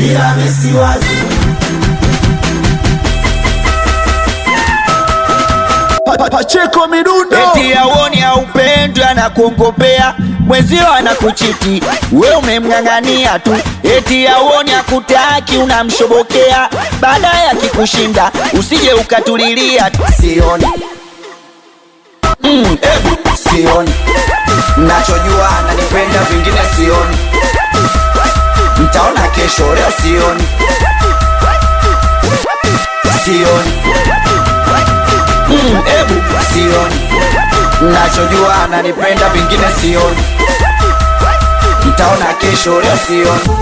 bila misi wazi Pa- pa- Pacheko midundo eti auoni haupendwi anakuongopea mwenzio anakuchiti we umemng'ang'ania tu eti auoni akutaki unamshobokea baadaye akikushinda usije ukatulilia sioni mm, ebu sioni nachojua ananipenda vingine sioni mtaona kesho leo sioni sioni mm, ebu sioni nachojua ananipenda vingine sioni mtaona kesho leo sioni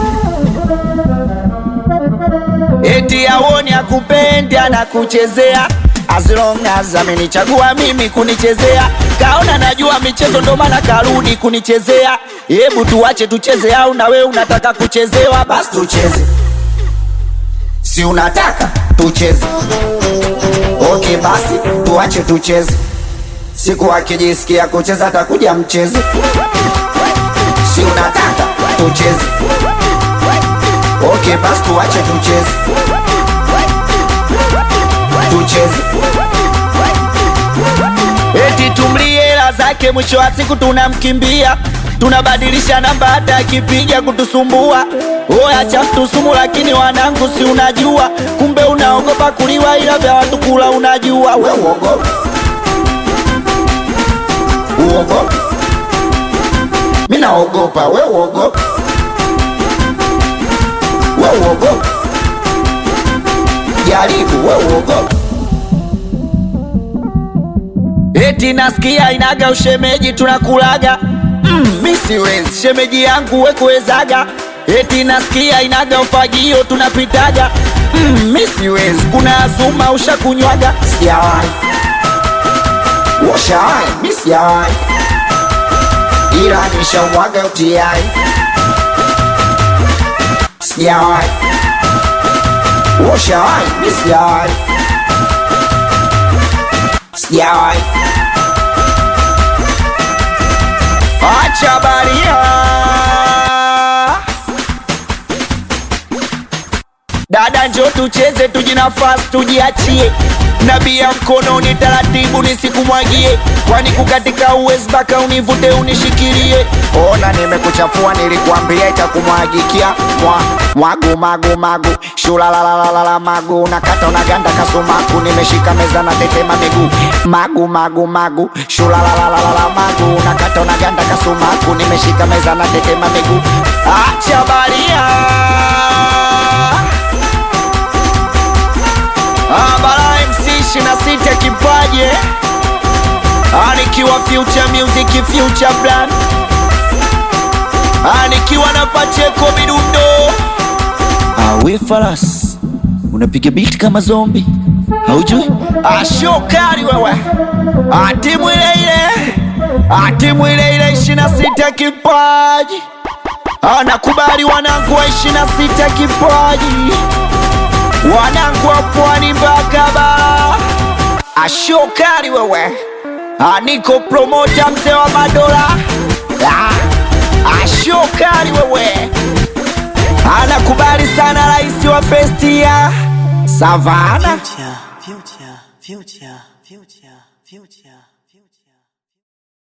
eti auoni akupendi anakuchezea as long as amenichagua mimi kunichezea kaona najua michezo ndo maana karudi kunichezea hebu tuache tucheze au na wewe unataka kuchezewa basi basi tucheze si unataka tucheze okay basi tuache tucheze siku akijisikia kucheza atakuja mcheze si unataka tucheze okay basi tuache tucheze tucheze eti tumlie hela zake mwisho wa siku tunamkimbia tunabadilisha namba hata akipiga kutusumbua oya cha mtusumu lakini wanangu si unajua kumbe unaogopa kuliwa ila vya watu kula unajua we we uogope uogope mi naogopa we uogope we uogope jaribu we uogope eti nasikia inaga ushemeji tunakulaga mm, mi siwezi shemeji yangu wekuwezaga eti nasikia inaga ufagio tunapitaga mm, mi siwezi kuna azuma ushakunywaga sijawahi washawahi mi sijawahi ila nishamwaga utiai sijawahi washawahi mi sijawahi sijawahi acha baria dada njo tucheze tujinafasi tujiachie nabia mkononi taratibu nisikumwagie kwani kukatika uwezi mpaka univute unishikilie ona nimekuchafua nilikuambia itakumwagikia mwa mwagu magu magu shulalalalala magu nakata unaganda kasumaku nimeshika meza na tetema miguu magu magu magu shulalalalala magu nakata unaganda kasumaku nimeshika meza na tetema miguu acha baria abara mc ishina sita kipaje anikiwa future music future brand anikiwa na pacheko midundo awe faras unapiga beat kama zombi haujui ashokari wewe atimu ile ile atimu ile ile ishina sita kipaji anakubali wanangu wa ishina sita kipaji wanangu wa pwani mpaka bara ashokari wewe aniko promota mzee wa madola Ah, ashokari wewe anakubali sana rais wa festia savana Future, future, future, future, future.